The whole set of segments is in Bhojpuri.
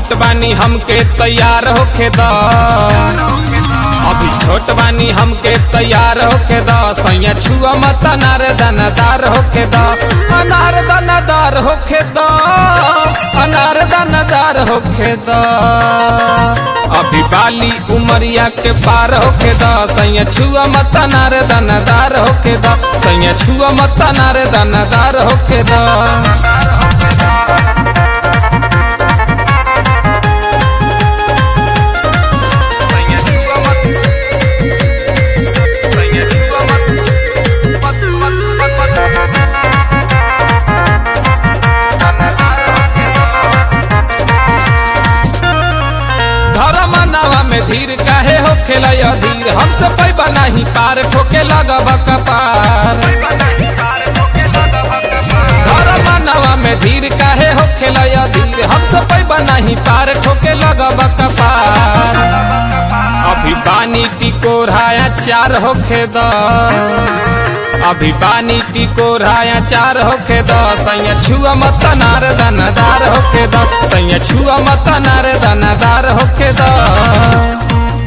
छोट बानी हमके तैयार होखे द अभी छोट बानी हमके तैयार होखे द सैया छुआ मत अनार दानादार होखे द अनार दानादार होखे द अनार दानादार होखे द अभी बाली उमरिया के पार होखे द सैया छुआ मत अनार दानादार होखे द सैया छुआ मत अनार दानादार होखे द धर्म नावा में धीर काहे हो खेला अधीर हमसे पैबा नहीं पार ठोके लगब कपार धर्म नावा में धीर काहे हो खेला अधीर हमसे पैबा नहीं पार ठोके लगब कपार अभी पानी टिकोराया चार होखे द अभी पानी टिकोराया चार होखे द सैया छुआ मत नार दानादार होखे द सैया छुआ मत नार दानादार होखे द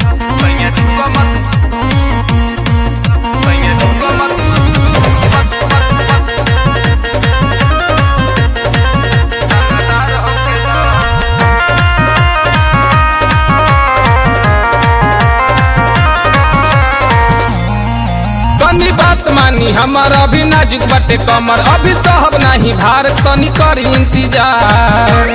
कनी बात मानी हमर अभी नाजुक बटे कमर अभी सहब नहीं भार तनी करी इंतजार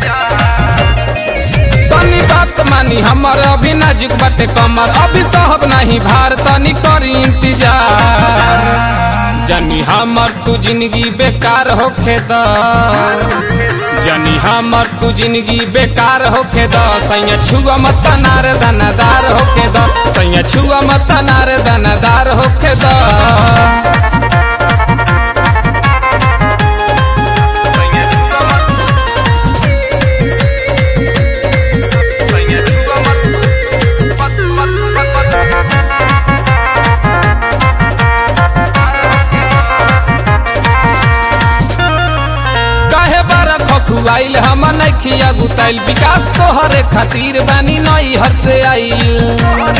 तनी बात मानी हमर अभी नाजुक बटे कमर अभी सहब नहीं भार तनी करी इंतजार जनी हमर तू जिंदगी बेकार होखे द जनी हमर तू जिंदगी बेकार होखे द सैया छुआ मत नार दानादार होखे द सैया छुआ मत नार दानादार होखे द काहे बारा खखुआइल हम नैखिया गुताइल विकास तोहरे खातिर बानी नई हर से आइल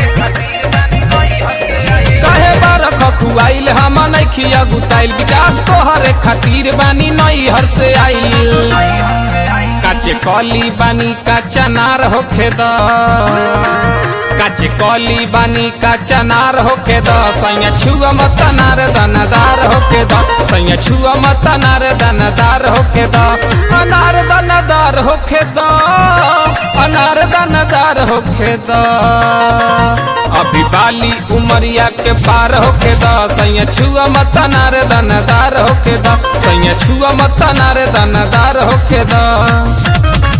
काहे बारा खखुआइल हम नैखिया गुताइल विकास तोहरे खातिर बानी नई हर से आइल काचे कली बानी काचा नार होखे द काचे कली बानी काचा नार होखे द सैया छुआ मत नार दानादार होखे द सैया छुआ मत नार दानादार होखे द अनार दानादार होखे द अनार दानादार होखे द अभी बाली उमरिया के पार होखे द सैया छुआ मत नार दानादार होखे द सैया छुआ मत नार दानादार होखे द